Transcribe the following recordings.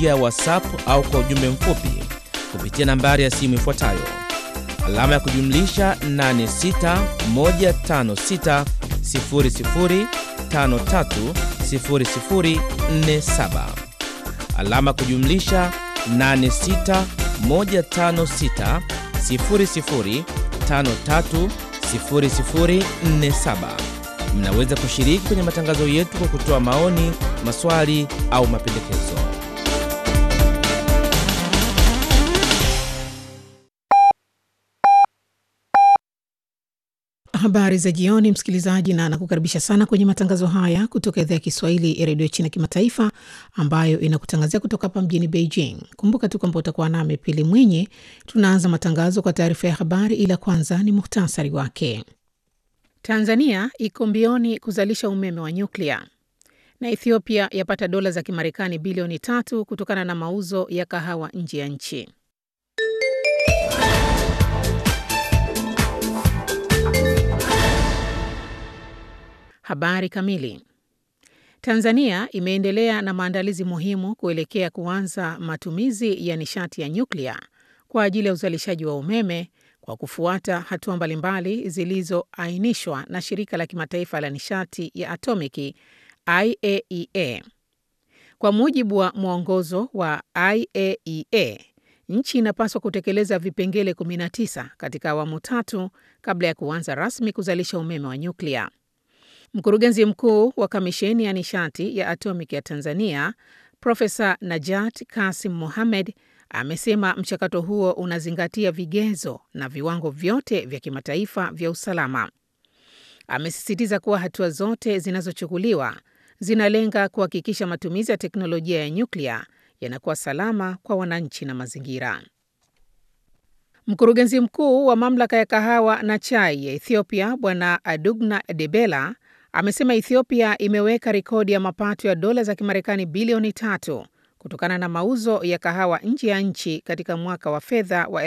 njia ya WhatsApp au kwa ujumbe mfupi kupitia nambari ya simu ifuatayo alama ya kujumlisha 861560530047 alama ya kujumlisha 8615600530047. Mnaweza kushiriki kwenye matangazo yetu kwa kutoa maoni, maswali au mapendekezo. Habari za jioni, msikilizaji, na nakukaribisha sana kwenye matangazo haya kutoka idhaa ya Kiswahili ya redio China Kimataifa, ambayo inakutangazia kutoka hapa mjini Beijing. Kumbuka tu kwamba utakuwa nami Pili Mwinyi. Tunaanza matangazo kwa taarifa ya habari, ila kwanza ni muhtasari wake. Tanzania iko mbioni kuzalisha umeme wa nyuklia na Ethiopia yapata dola za Kimarekani bilioni tatu kutokana na mauzo ya kahawa nje ya nchi. Habari kamili. Tanzania imeendelea na maandalizi muhimu kuelekea kuanza matumizi ya nishati ya nyuklia kwa ajili ya uzalishaji wa umeme kwa kufuata hatua mbalimbali zilizoainishwa na shirika la kimataifa la nishati ya atomiki IAEA. Kwa mujibu wa mwongozo wa IAEA, nchi inapaswa kutekeleza vipengele 19 katika awamu tatu kabla ya kuanza rasmi kuzalisha umeme wa nyuklia. Mkurugenzi mkuu wa kamisheni ya nishati ya atomiki ya Tanzania, Profesa Najat Kasim Mohamed amesema mchakato huo unazingatia vigezo na viwango vyote vya kimataifa vya usalama. Amesisitiza kuwa hatua zote zinazochukuliwa zinalenga kuhakikisha matumizi ya teknolojia ya nyuklia yanakuwa salama kwa wananchi na mazingira. Mkurugenzi mkuu wa mamlaka ya kahawa na chai ya Ethiopia, Bwana Adugna Debela amesema Ethiopia imeweka rekodi ya mapato ya dola za Kimarekani bilioni tatu kutokana na mauzo ya kahawa nje ya nchi katika mwaka wa fedha wa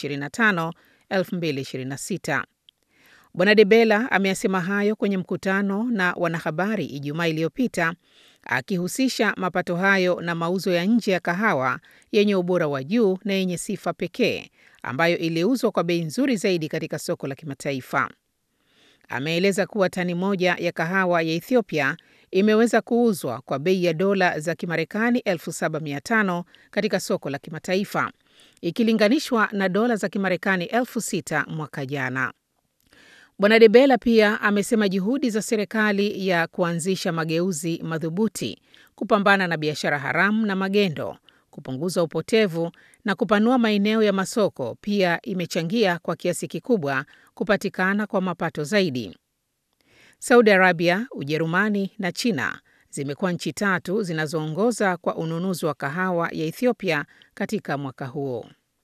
2025-2026. Bwana Debela ameyasema hayo kwenye mkutano na wanahabari Ijumaa iliyopita akihusisha mapato hayo na mauzo ya nje ya kahawa yenye ubora wa juu na yenye sifa pekee ambayo iliuzwa kwa bei nzuri zaidi katika soko la kimataifa. Ameeleza kuwa tani moja ya kahawa ya Ethiopia imeweza kuuzwa kwa bei ya dola za Kimarekani 7500 katika soko la kimataifa ikilinganishwa na dola za Kimarekani 6000 mwaka jana. Bwana Debela pia amesema juhudi za serikali ya kuanzisha mageuzi madhubuti kupambana na biashara haramu na magendo, kupunguza upotevu na kupanua maeneo ya masoko pia imechangia kwa kiasi kikubwa kupatikana kwa mapato zaidi. Saudi Arabia, Ujerumani na China zimekuwa nchi tatu zinazoongoza kwa ununuzi wa kahawa ya Ethiopia katika mwaka huo.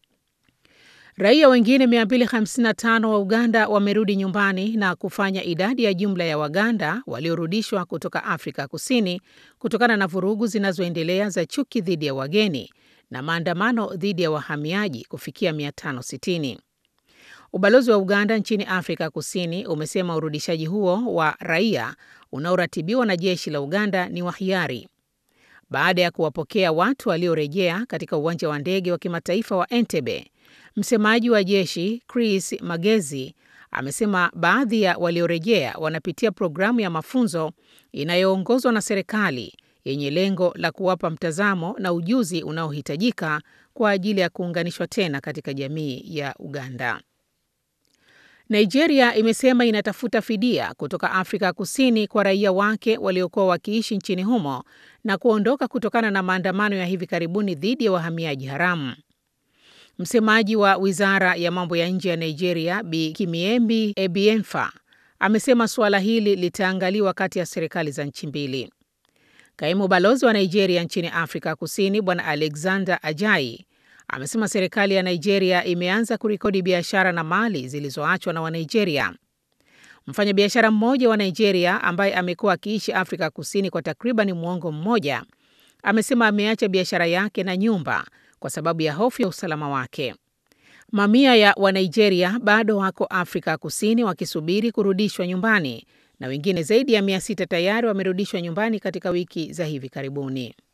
Raia wengine 255 wa Uganda wamerudi nyumbani na kufanya idadi ya jumla ya Waganda waliorudishwa kutoka Afrika Kusini kutokana na vurugu zinazoendelea za chuki dhidi ya wageni na maandamano dhidi ya wahamiaji kufikia 560. Ubalozi wa Uganda nchini Afrika Kusini umesema urudishaji huo wa raia unaoratibiwa na jeshi la Uganda ni wa hiari baada ya kuwapokea watu waliorejea katika uwanja wa ndege wa kimataifa wa Entebbe. Msemaji wa jeshi Chris Magezi amesema baadhi ya waliorejea wanapitia programu ya mafunzo inayoongozwa na serikali yenye lengo la kuwapa mtazamo na ujuzi unaohitajika kwa ajili ya kuunganishwa tena katika jamii ya Uganda. Nigeria imesema inatafuta fidia kutoka Afrika Kusini kwa raia wake waliokuwa wakiishi nchini humo na kuondoka kutokana na maandamano ya hivi karibuni dhidi ya wahamiaji haramu. Msemaji wa wizara ya mambo ya nje ya Nigeria, Bi Kimiembi Ebienfa, amesema suala hili litaangaliwa kati ya serikali za nchi mbili. Kaimu balozi wa Nigeria nchini Afrika Kusini, Bwana Alexander Ajayi, amesema serikali ya Nigeria imeanza kurekodi biashara na mali zilizoachwa na Wanigeria. Mfanyabiashara mmoja wa Nigeria ambaye amekuwa akiishi Afrika Kusini kwa takriban mwongo mmoja amesema ameacha biashara yake na nyumba kwa sababu ya hofu ya usalama wake. Mamia ya Wanigeria bado wako Afrika Kusini wakisubiri kurudishwa nyumbani na wengine zaidi ya mia sita tayari wamerudishwa nyumbani katika wiki za hivi karibuni.